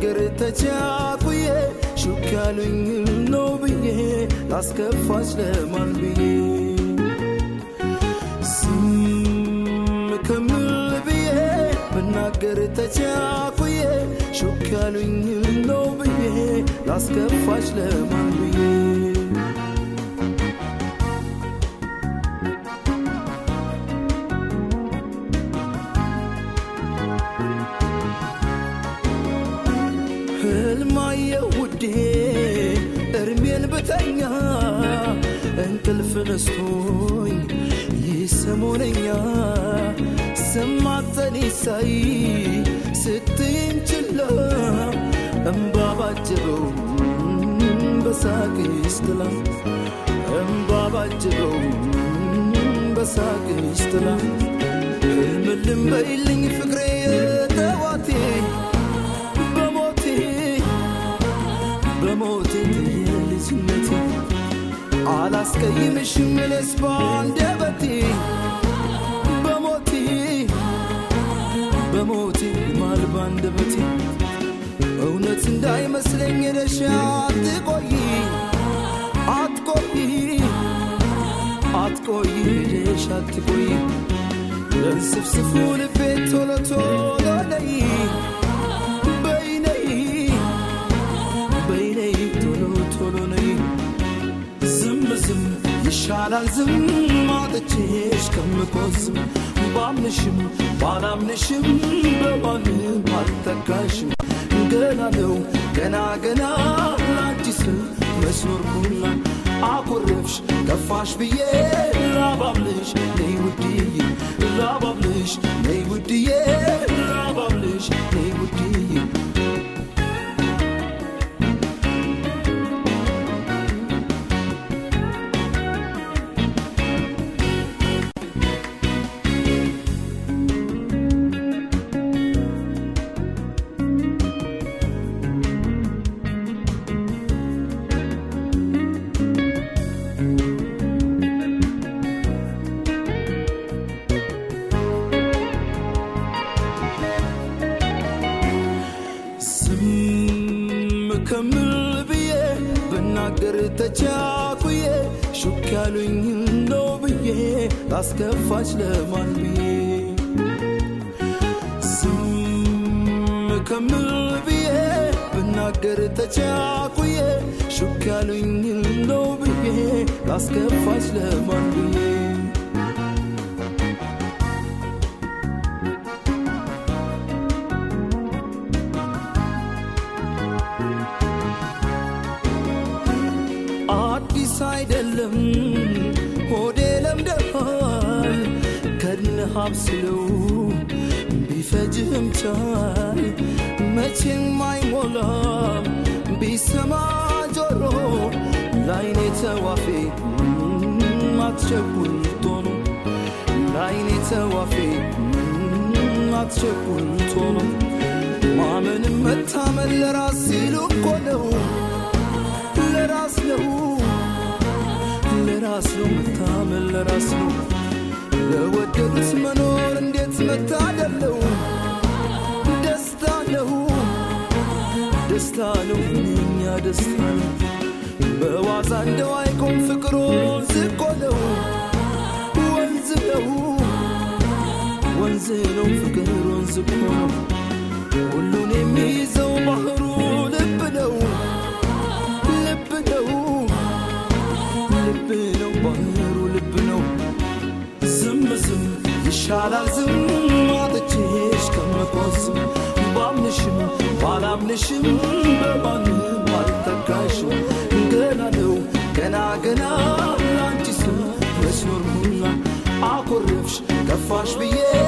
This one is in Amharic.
ብናገር ተቻኩዬ ሹክ ያሉኝ ነው ብዬ ላስከፋች ለማን ብዬ ዝም ከምል ብዬ ብናገር ተቻኩዬ ሹክ ያሉኝ ነው ብዬ ላስከፋች ለማን ብዬ ህልማየ ውዴ እርሜን ብተኛ እንቅልፍ ነስቶኝ ይሰሞነኛ ሰማተኔ ሳይ ስትይን ችላ እምባ ባጀበው በሳቅሽ ጥላ እምባ ባጀበው በሳቅሽ ጥላ ምልም በይልኝ ፍቅሬ ጠዋቴ በሞቴ በሞቴ የልጅነቴ አላስቀይምሽም እኔስ ባንደበቴ በሞቴ በሞቴ ማል ባንደበቴ እውነት እንዳይመስለኝ ሄደሽ አትቆይ አትቆይ አትቆይ ሄደሽ አትቆይ ለንስፍስፉ ልቤ ቶሎ ቶሎ ነይ በይነይ በይነይ ቶሎ ቶሎ ነይ ዝም ዝም ይሻላል ዝም አጥቼሽ ከምቆዝም ባምንሽም ባላምንሽም በማንም አልተካሽም ገና ነው ገና ገና ላንቺስ መስኖርኩና አኮረፍሽ ከፋሽ ብዬ ላባብልሽ ነይ ውድዬ ላባብልሽ ነይ ውድዬ ላባብልሽ ነይ ውድዬ ዝም ከምል ብዬ ብናገር ተቻኩዬ ሹክ ያሉኝ ነው ብዬ ላስከፋች ለማን ብዬ ዝም ከምል ብዬ ብናገር ተቻኩዬ ሹክ ያሉኝ ነው ብዬ ላስከፋች ለማን ብዬ አዲስ አይደለም ሆዴ ለምደሃል ከድነህ አብስለው ቢፈጅህም ቻል መቼም አይሞላም ቢሰማ ጆሮ ላይኔ ተዋፌ አትቸኩል ቶሎ ላይኔ ተዋፌ አትቸኩል ቶሎ ማመንም መታመን ለራስ ሲሉ እኮ ነው ለራስ ነው ለራስ ነው መታመን ለራስ ነው ለወደዱት መኖር እንዴት መታደለው ደስታ ነው ደስታ ነው ምንኛ ደስታ ነው በዋዛ እንደው አይቆም ፍቅሮ ዝቆ ነው ወንዝ ነው ወንዝ ነው ፍቅር ወንዝ እኮ ነው ሁሉን የሚይዘው ባህሩ ልብ ነው ልብ ነው ልብ ነው ባህሩ ልብ ነው ዝም ዝም ይሻላል ዝም አጥቼሽ ከምቆዝም ባምንሽም ባላምንሽም በማንም አልተካሽም ገና ነው ገና ገና ላንቺ ስም መስኖርኩና አኮረፍሽ ከፋሽ ብዬ